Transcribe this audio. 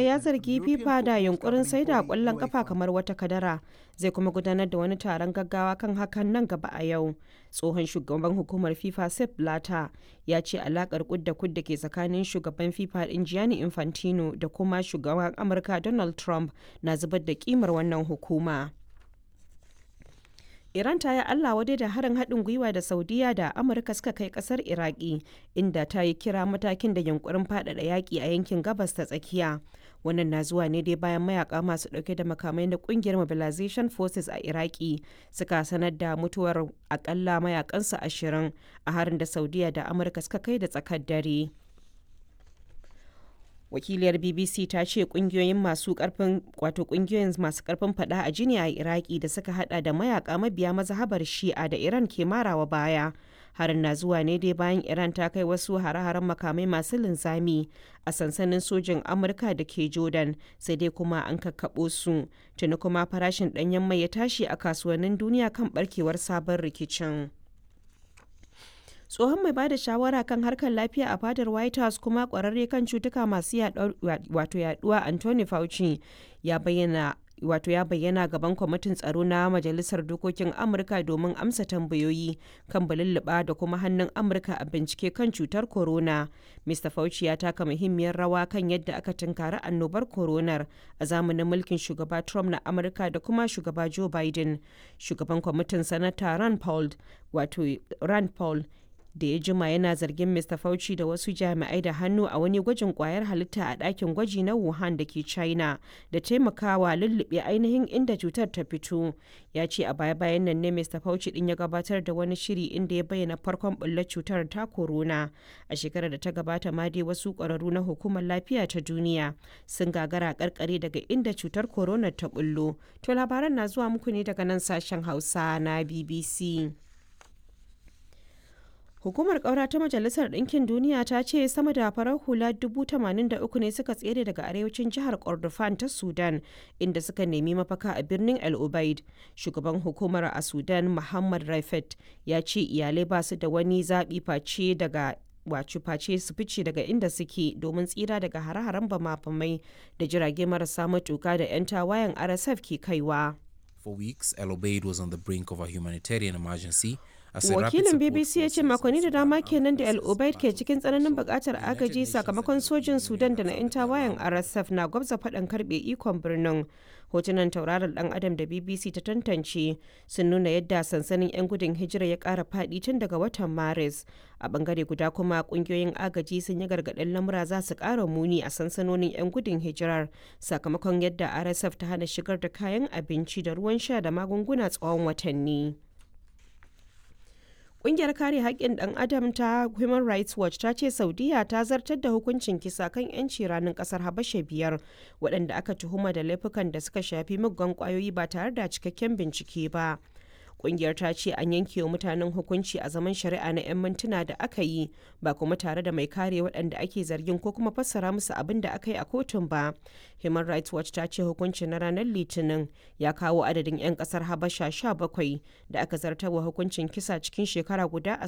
turai ya zargi fifa da yunkurin sai da kwallon kafa kamar wata kadara zai kuma gudanar da wani taron gaggawa kan hakan nan gaba a yau tsohon shugaban hukumar fifa sep blata ya ce alakar kudda kudda ke tsakanin shugaban fifa din gianni infantino da kuma shugaban amurka donald trump na zubar da kimar wannan hukuma Iran ta yi Allah wadai da harin haɗin gwiwa da Saudiya da Amurka suka kai ƙasar Iraki, inda ta yi kira matakin da yunkurin faɗaɗa yaƙi a yankin gabas ta tsakiya. Wannan na zuwa ne dai bayan mayaka masu ɗauke da makamai na ƙungiyar Mobilization Forces a Iraki suka sanar da mutuwar akalla mayakansu ashirin a harin da Saudiya da Amurka suka kai da tsakar dare. wakiliyar bbc ta ce kungiyoyin masu karfin wato kungiyoyin masu karfin fada a jini a iraki da suka hada da mayaka mabiya mazhabar shi'a da iran ke marawa baya harin na zuwa ne dai bayan iran ta kai wasu hare-haren makamai masu linzami a sansanin sojin amurka da ke jordan sai dai kuma an kakkaɓo su tuni kuma farashin ɗanyen mai ya tashi a kasuwannin duniya kan barkewar sabon rikicin. tsohon mai bada shawara kan harkar lafiya a fadar white house kuma kwararre kan cutuka masu wato yaduwa anthony fauci ya bayyana wato ya bayyana gaban kwamitin tsaro na majalisar dokokin amurka domin amsa tambayoyi kan balulluɓa da kuma hannun amurka a bincike kan cutar corona mr fauci ya taka muhimmiyar rawa kan yadda aka tunkari annobar coronar a zamanin mulkin shugaba trump na amurka da kuma shugaba joe biden shugaban kwamitin sanata rand paul wato rand paul da ya jima yana zargin Mr. Fauci da wasu jami'ai da hannu a wani gwajin kwayar halitta a ɗakin gwaji na Wuhan da ke China da taimakawa lullube ainihin inda cutar ta fito. Ya ce a baya-bayan nan ne Mr. Fauci din ya gabatar da wani shiri inda ya bayyana farkon bullar cutar ta corona. A shekarar da ta gabata ma dai wasu ƙwararru na hukumar lafiya ta duniya sun gagara karkare daga inda cutar corona ta bullo. To labaran na zuwa muku ne daga nan sashen Hausa na BBC. Hukumar ƙaura ta Majalisar Ɗinkin Duniya ta ce sama da farar hula 83 ne suka tsere daga arewacin jihar Kordofan ta Sudan inda suka nemi mafaka a birnin El Ubaid. Shugaban hukumar a Sudan Muhammad Raifet ya ce iyalai ba su da wani zaɓi face daga wacu face su fice daga inda suke domin tsira daga hare-haren bama-bamai da jirage marasa matuka da 'yan tawayen RSF ke kaiwa. For weeks, El Obeid was on the brink of a humanitarian emergency wakilin bbc ya ce makonni da dama kenan da al-obaid ke cikin tsananin bukatar agaji sakamakon sojin sudan da na 'yan tawayen rsf na gwabza faɗan karbe ikon birnin hotunan tauraron dan adam da bbc ta tantance sun nuna yadda sansanin 'yan gudun hijira ya ƙara faɗi tun daga watan maris a bangare guda kuma kungiyoyin agaji sun yi gargaɗin lamura za su ƙara muni a sansanonin 'yan gudun hijirar sakamakon yadda rsf ta hana shigar da kayan abinci da ruwan sha da magunguna tsawon watanni. Ƙungiyar kare haƙƙin ɗan adam ta Human Rights Watch ta ce Saudiya ta zartar da hukuncin kisa kan 'yanci ranar ƙasar Habasha biyar waɗanda aka tuhuma da laifukan da suka shafi muggan ƙwayoyi ba tare da cikakken bincike ba. Ƙungiyar ta ce an yanke wa mutanen hukunci a zaman shari'a na 'yan mintuna da aka yi ba kuma tare da mai kare waɗanda ake zargin ko kuma fassara musu abin da aka yi a kotun ba. Human Rights Watch ta ce hukuncin na ranar Litinin ya kawo adadin 'yan ƙasar Habasha 17 da aka zartarwa hukuncin kisa cikin shekara guda a